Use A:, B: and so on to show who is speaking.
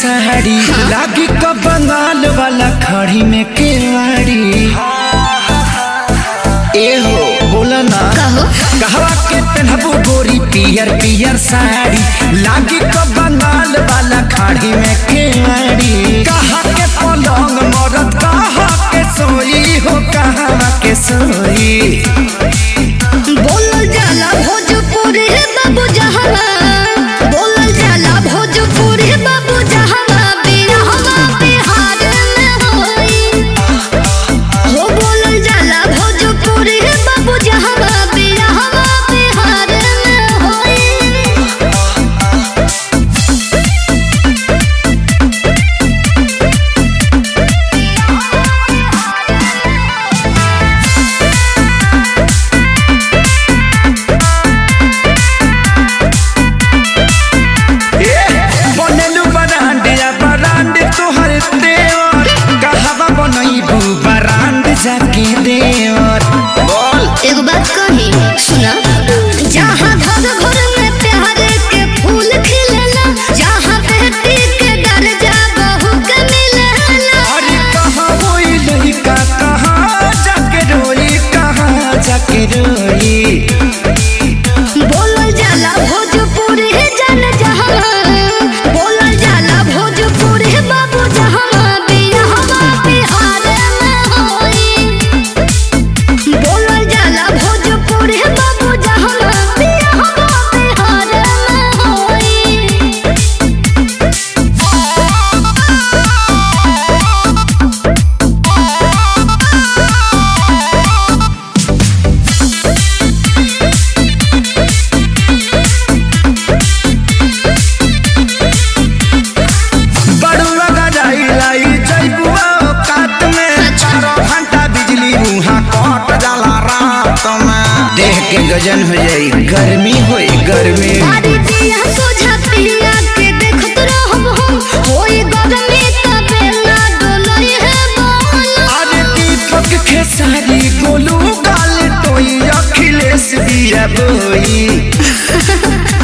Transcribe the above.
A: साड़ी लागी का बंगाल वाला खड़ी में केवाड़ी ए हो बोला ना
B: कहो
A: कहवा के पहनबू गोरी पियर पियर साड़ी लागी का बंगाल वाला खाड़ी में केवाड़ी कहा के पलंग मरद कहा के सोई हो कहा के सोई
B: बोलल जाला भोजपुरी बाबू जहावा बोलल जाला भोजपुरी बाबू जहावा बिरहवा बिहार में होई हो बोलल जाला भोजपुरी बाबू जहावा बिरहवा बिहार में होई
A: बनलू बरांडिया बरांड तोहर देवर कहवा बनईबू बरांड जाके देवर बोल
B: एगो बात कही सुना जहाँ घर घर में प्यार के फूल खिलेला जहाँ बेटी के दर्जा बहू के मिलेला
A: अरे कहाँ होई लड़का कहाँ जाके रोई कहाँ जाके रोई
B: बोलल जाला भोजपुरी जन जहाँ बोलल जाला भोजपुरी बाबू जहाँ बिरहवा बिहार में होई बोलल जाला भोजपुरी बाबू जहाँ बिरहवा बिहार में होई
A: बड़ुआ गजाई लाई जैबुआ काट में चारों घंटा बिजली मुहा कट जाला रात में देह के गजन हो जाई गर्मी होई गर्मी
B: सारी दिया सोझा पिया के देखत रहब हम होई गगमे तबे ना डोलई है बोल
A: अरे दीपक खेसारी गोलू गाल टोई अखिलेश दिया बोई